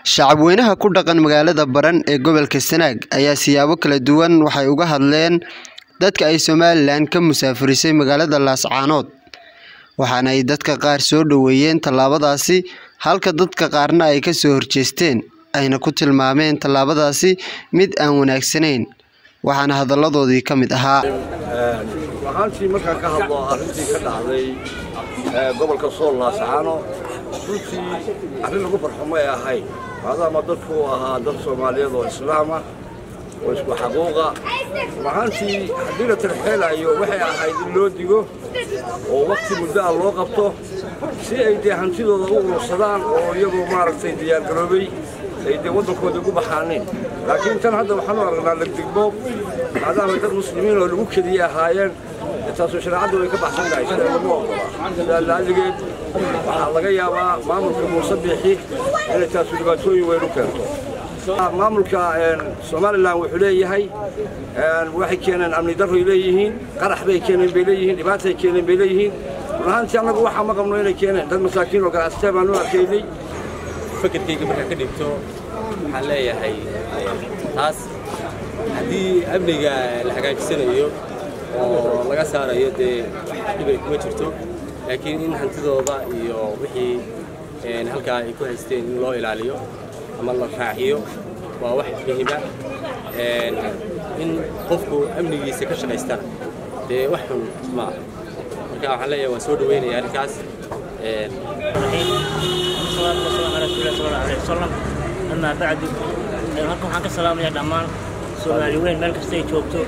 Shacabweynaha ku dhaqan magaalada Baran ee gobolka Sanaag ayaa siyaabo kala duwan waxay uga hadleen dadka ay Somalilan ka musaafirisay magaalada Laascaanood, waxaana ay dadka qaar soo dhoweeyeen tallaabadaasi halka dadka qaarna ay ka soo horjeesteen, ayna ku tilmaameen tallaabadaasi mid aan wanaagsanayn, waxaana hadalladoodii ka mid ahaa. waxaantii markaan ka hadlo arrintii ka dhacday gobolka sool laascaano runtii arrin lagu farxo may ahayn maadaama dadku uu ahaa dad soomaaliyeed oo islaam ah oo isku xaquuqa waxaantii haddii la tarxeelayo waxay ahayd in loo digo oo wakti muddo ah loo qabto si ay dee hantidooda u urursadaan oo iyagoo maaragtay diyaargaroobay ay dee waddankooda ugu baxaaneen laakiin tan hadda waxaan u aragnaa legdegmo maadaama dad muslimiin oo lagu kediyey ahaayeen taasoo shareecaddu way ka baxsan tahay sida lama ogola sidaa laaligeed waxaa laga yaabaa maamulka muuse biixi inay taasu dhibaatooyin weyn u keento maamulka somalilan wuxuu leeyahay waxay keeneen amni darroy leeyihiin qarax bay keeneen bay leeyihiin dhibaatay keeneen bay leeyihiin run ahaantii annagu waxaa ma qabno inay keeneen dad masaakiin oo ganacsatee baan u arkaynay fakarkayga markaa ka dhigto waxaan leeyahay taas haddii amniga la hagaajisanayo oo laga saarayo dee wax dhibay kuma jirto laakiin in hantidooda iyo wixii halkaa ay ku haysteen in loo ilaaliyo ama la raaciyo waa wax muhiima in qofku amnigiisa ka shaqaystana dee wax xun ma aha marka waxaan leeyahay waan soo dhaweynaya arrinkaas والصلاة والسلام على رسول الله صلى الله عليه وسلم أما بعد halkan waxaan ka salaamayaa dhammaan soomaali weyn meel kasta ay joogto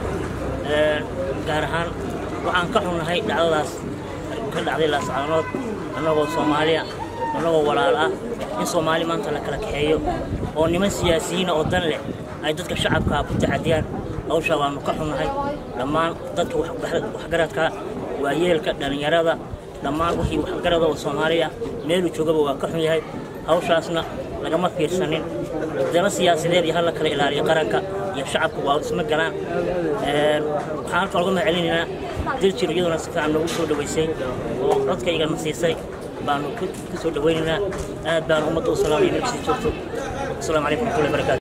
gaar ahaan waxaan ka xunnahay dhacdadaas ka dhacday laascaanood annagoo soomaaliya annagoo walaal ah in soomaali maanta la kala kaxeeyo oo niman siyaasiyiina oo dan leh ay dadka shacabkaa ku taxadiyaan hawshaa waannu ka xunnahay dhammaan dadka waxgaradka waayeelka dhallinyarada dhammaan wixii waxgarada oo soomaaliya meeluu joogaba waa ka xun yahay hawshaasna lagama fiirsanin daba siyaasadeed iyo halla kala ilaaliyo qaranka iyo shacabka waa isma galaan waxaan halka uga mahcelinaynaa diljir iyaduna si fiican noogu soo dhowaysay oo codkaygana siisay baanu ka soo dhowaynaynaa aad baanu ummadda u salaamaya meel kasii joogto asalaamu calaykum waraxmatullahi barakaatu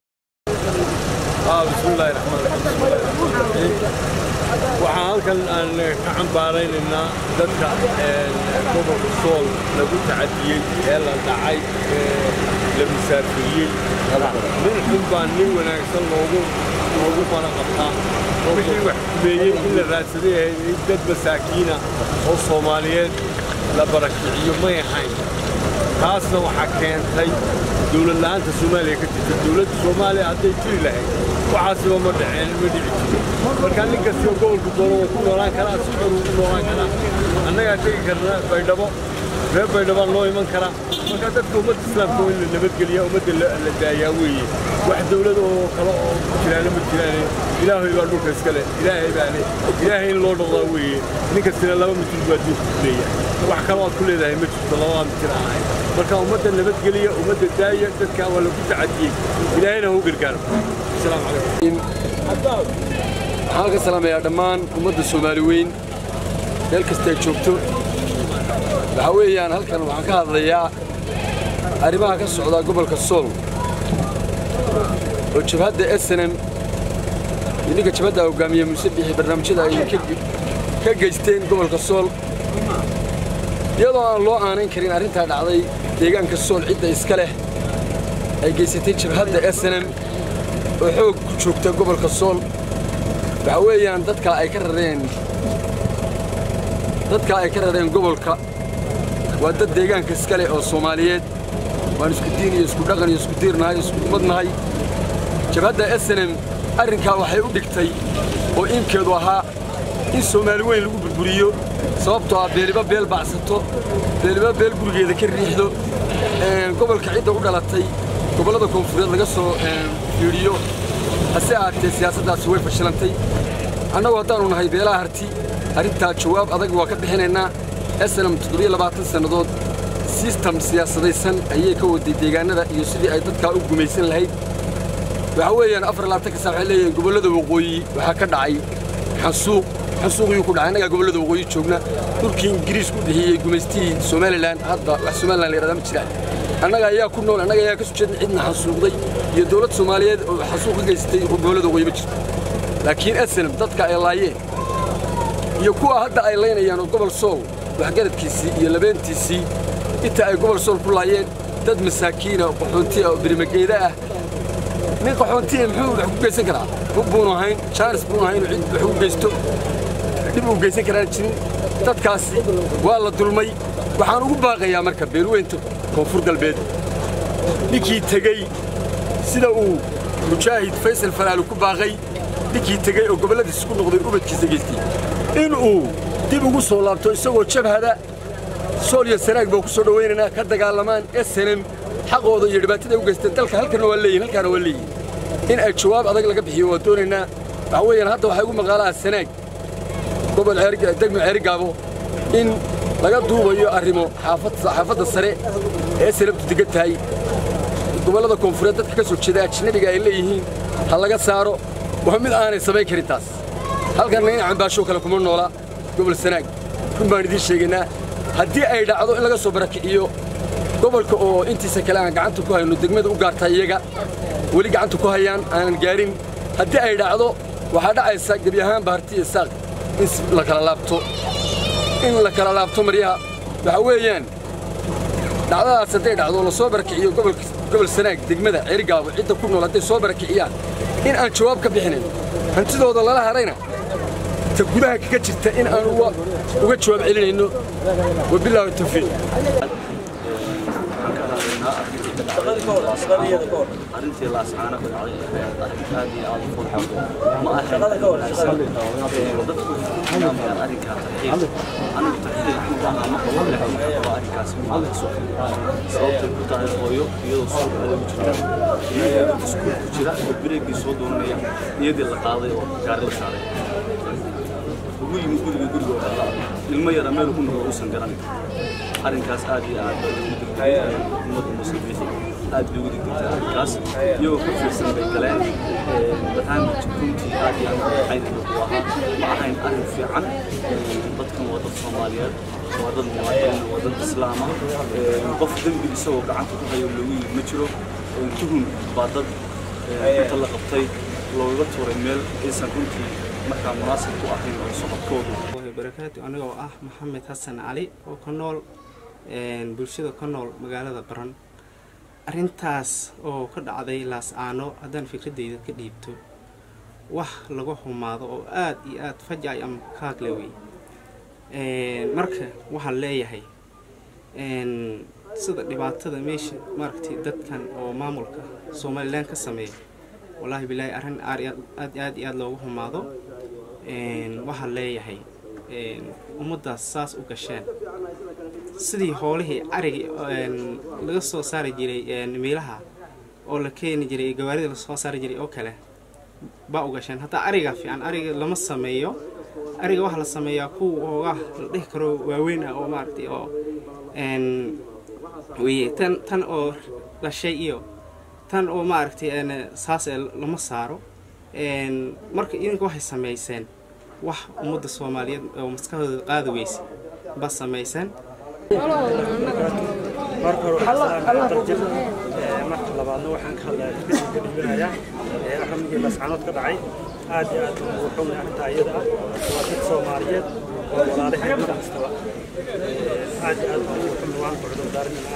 bismillaahi raxmaan raxiim waxaan halkan aan ka cambaaraynaynaa dadka gobolka sool lagu tacadiyey ee la dhacay ee la musaafiriyey nin xun baa nin wanaagsan loogu loogu mana qabtaa wixii wax kumeeyey in la raadsaday ahayd in dad masaakiina oo soomaaliyeed la barakiciyo may ahayn taasna waxaa keentay dowlad la'aanta soomaaliya ka jirta dowladda soomaaliya hadday jiri lahayd waxaasiba ma dhaceen ma dhici jirin marka nin kastoo gobolku doono wuu ku noolaan karaa si xor uu ku noolaan karaa annagaa tegi karna baydhabo reer baydhabaa noo iman karaa marka dadka ummadda islaamka in la nabadgeliyaa ummadda la daayaa weeye wax dowlad oo kale oo ku jiraana ma jiraane ilaahay baa dhulka iska leh ilaahay baa leh ilaahay in loo dhaqdaa weeye nin kastina laba mitir buu adduunka ku leeyahay wax kaloo aad ku leedahay ma jirto labadaa mitir ahayn marka ummadda nabadgeliya ummadda daaya dadka waa lagu tacadiyey ilaahayna ha u gargaaro asalaamu calaykum waxaan ka salaamayaa dhammaan ummadda soomaali weyn meel kasta ay joogto waxaa weeyaan halkan waxaan ka hadlayaa arrimaha ka socda gobolka sool oo jabhadda esenem iyo ninka jabhadda hoggaamiye muuse bixi barnaamijyada ay ka geysteen gobolka sool iyadoo aan loo aanayn karin arrintaa dhacday deegaanka sool cidda iska leh ay geysatay jabhadda esenem oo xoog ku joogta gobolka sool waxaa weeyaan dadka ay ka rareen dadka ay ka rareen gobolka waa dad deegaanka iska leh oo soomaaliyeed waan isku diin iyo isku dhaqan iyo isku diirnahay isku ummadnahay jabhadda esenem arrinkaa waxay u dhigtay oo inkeedu ahaa in soomaali weyn lagu burburiyo sababtoo ah beeliba beel bacsato beeliba beel gurigeeda ka riixdo gobolka cidda u dhalatay gobollada koonfureed laga soo fiidhiyo hase ahaatee siyaasaddaasi way fashilantay annagu haddaannu nahay beelaha harti arrintaa jawaab adag waa ka bixinaynaa esenam toddobiyo labaatan sannadood sistam siyaasadaysan ayay ka waday deegaannada iyo sidii ay dadkaa u gumaysan lahayd waxaa weeyaan afar labaatanka saa waxay leeyihiin gobollada waqooyi waxaa ka dhacay xansuuq xansuuqiyuu ku dhacay annagaa gobollada waqooyi joogna dhulkii ingiriis ku bixiyey gumaystihii somalilan hadda wax somalilan la yidhahdaa ma jiraan annaga ayaa ku nool annaga ayaa ka soo jeedna cidna xasuuqday iyo dowlad soomaaliyeed oo xasuuq ka geysatay gobollada wayba jirto laakiin asanam dadka ay laayeen iyo kuwa hadda ay laynayaan oo gobol sool waxgaradkiisii iyo labeentiisii inta ay gobol sool ku laayeen dad masaakiina oo qaxoontiya oo birimageeda ah nin qaxoontiya muxuu wax ku geysan karaa hub buunu ahayn jaanis buunu ahayn oo cid wax u geysto dhib uu geysan karaan jirin dadkaasi waa la dulmay waxaan ugu baaqayaa marka beelweynta koonfur galbeed ninkii tegey sida uu mujaahid faysal falaalu ku baaqay ninkii tegey oo gobolladiisa ku noqday ubadkiisa geystay inuu dib ugu soo laabto isagoo jabhada sool iyo sanaag baa ku soo dhowaynaynaa ka dagaalamaan snm xaqooda iyo dhibaatada ay u geysteen dalka halkana waa leeyihin halkaana waa leeyihin in ay jawaab adag laga bixiyo waa doonaynaa waxa weeyaan hadda waxaa igu maqaalaha sanaag gobol degmo ceerigaabo in laga duubayo arrimo xaafadda sare ee sanabtu degan tahay gobollada koonfureed dadka ka soo jeeda ajnabiga ay leeyihiin ha laga saaro waa mid aanay samayn karin taas halkanna in cambaashoo kale kuma noola gobol sanaag run baan idiin sheegaynaa haddii ay dhacdo in laga soo barakiciyo gobolka oo intiisa kale aan gacanta ku hayno degmada u gaartaa iyaga weli gacanta ku hayaan aanan gaarin haddii ay dhacdo waxaa dhacaysa gebi ahaan baharti iyo saaq in la kala laabto in la kala laabto maryaha waxa weeyaan dhacdadaas hadday dhacdo la soo barakiciyo gobol sanaag degmada ceerigaabo cidda ku nool hadday soo barakiciyaan in aan jawaab ka bixinayn hantidooda lala hadhayna ta gudaha kaga jirta in aan uga jawaab celinayno wabilaahi tawfiiq arrintii laascaana ku dhacday arrin aad iyo aad u fudxo ma ahayn dadku tilmaamayaan arrinkaa tarxiib anigu tarxiib ku ahaa ma qabo laakiin qaba arrinkaas maaso sababtay ku tahay hooyo iyadoo suuq adeegu jirta iyadoo iskuul ku jira oo bireegii soo doonanaya iyadii la qaaday oo gaari la saaray ugu yimi guriga guriga oo dhalla ilmo yara meel ku noqdo uusan garanin arrinkaas aad iyo aad bay ugu digtay ummadda muslimiinta aad bay ugu digtay arrinkaas iyagoo ku fiirsan bay galeen barnaamij runtii aad iyo aad waxayna ku ahaa ma ahayn arrin fiican dadkan waa dad soomaaliyeed waa dad muwaadiniin waa dad islaama qof dembi isagoo gacanta ku hayo loogu yimi ma jiro tuhun baa dad inta la qabtay loogaga tuuray meel aysan runtii markaa munaasib ku ahayn oo socodkoodu barakaatu anigoo ah maxamed xasan cali oo ka nool bulshada ka nool magaalada baran arrintaas oo ka dhacday laas-aano haddaan fikradeyda ka dhiibto wax lagu xumaado oo aad iyo aad fajacay ama kaagle wey marka waxaan leeyahay sida dhibaatada meesha maaragtay dadkan oo maamulka somalilan ka sameeya wallaahi bilaahi arrin aad aad iyo aad loogu xumaado waxaan leeyahay ummaddaas saas u gasheen sidii hoolihii carigi laga soo saari jiray meelaha oo la keeni jiray gawaarida lasoo saari jiray oo kale baa u gasheen hataa ariga fiican ariga lama sameeyo ariga waxaa la sameeyaa kuwa ooga la dhihi karo waaweyn ah oo maaragtay oo weye tan tan oo dhashay iyo tan oo maaragtay saas lama saaro marka idinka waxay samayseen wax ummadda soomaaliyeed oo maskaxdooda qaadi weysa ba samayseen marka hore waxaadarjir marka labaadna waxaan ka hadlaya isbedel ka dhiibanayaa arrimigii lascanood ka dhacay aad iyo aad ugu xumay arrintaa iyada ah waa dad soomaaliyeed oo walaalaheed mar kastaba aad iyo aad ugu xumay waan ku cudurdaarinana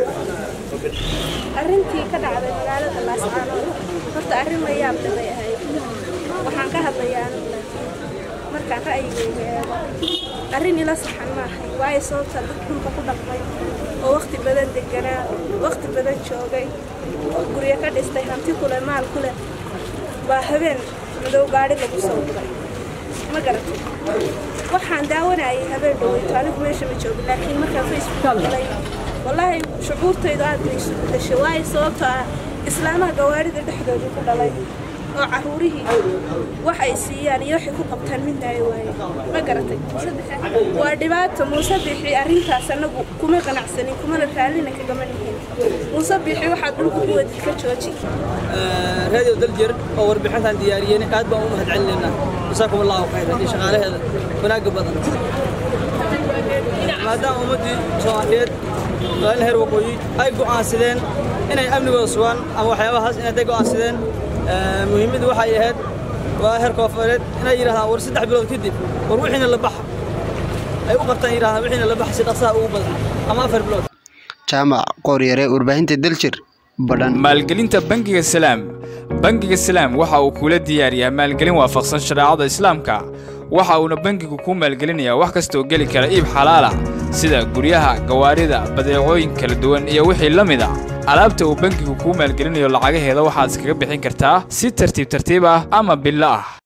arrintii ka dhacday magaalada laascaanood horta arrin la yaab leh bay ahayd waxaan ka hadlayaa anigu markaan ra'yigeyga eego arrin ila saxan ma ahay waayo sababta dad dhulka ku dhaqmay oo waqti badan deganaa waqti badan joogay oo guryo ka dhistay hanti kule maal kule baa habeen madow gaadhi lagu soo guray ma garatay waxaan daawanayay habeen dhaweyto anigu meesha ma joogin laakiin markaan facebook galay wallaahi shucuurtaydu aad bay isu bedeshay waayo sababtoo ah islaamaha gawaarida dhexdooda ku dhalay oo caruurihii wax ay siiyaan iyo waxay ku qabtaan midna ay waayeen ma garatay waa dhibaato muuse bixi arrintaas annagu kuma qanacsanin kumana raallina kagama nihin muuse bixi waxaad dhulka ku wadid ka jooji radio daljir oo warbixintan diyaariyeen aad baan u mahad celinaynaa jasaakum allahu khayran iyo shaqaalaheeda wanaagga badan maadaama ummaddii soomaaliyeed magaalada heer waqooyi ay go'aansadeen inay amnigooda sugaan ama waxyaabahaas inay day go'aansadeen muhiimaddu waxay ahayd waa heer koofureed inay yidhahdaan war saddex bilood kadib war wixiina la baxa ay u qabtaan yidhahdaan wixiina la baxa si dhaqsaha ugu badan ama afar bilood jaamac qooryare warbaahinta daljir badhan maalgelinta bangiga salaam bangiga salaam waxa uu kula diyaariyaa maalgelin waafaqsan shareecada islaamka waxa uuna bangigu ku maalgelinayaa wax kasta oo geli kara iib xalaala sida guryaha gawaarida badeecooyin kala duwan iyo wixii la mid a alaabta uu bangigu kuu maalgelinayo lacagaheeda waxaad iskaga bixin kartaa si tartiib tartiib ah ama billo ah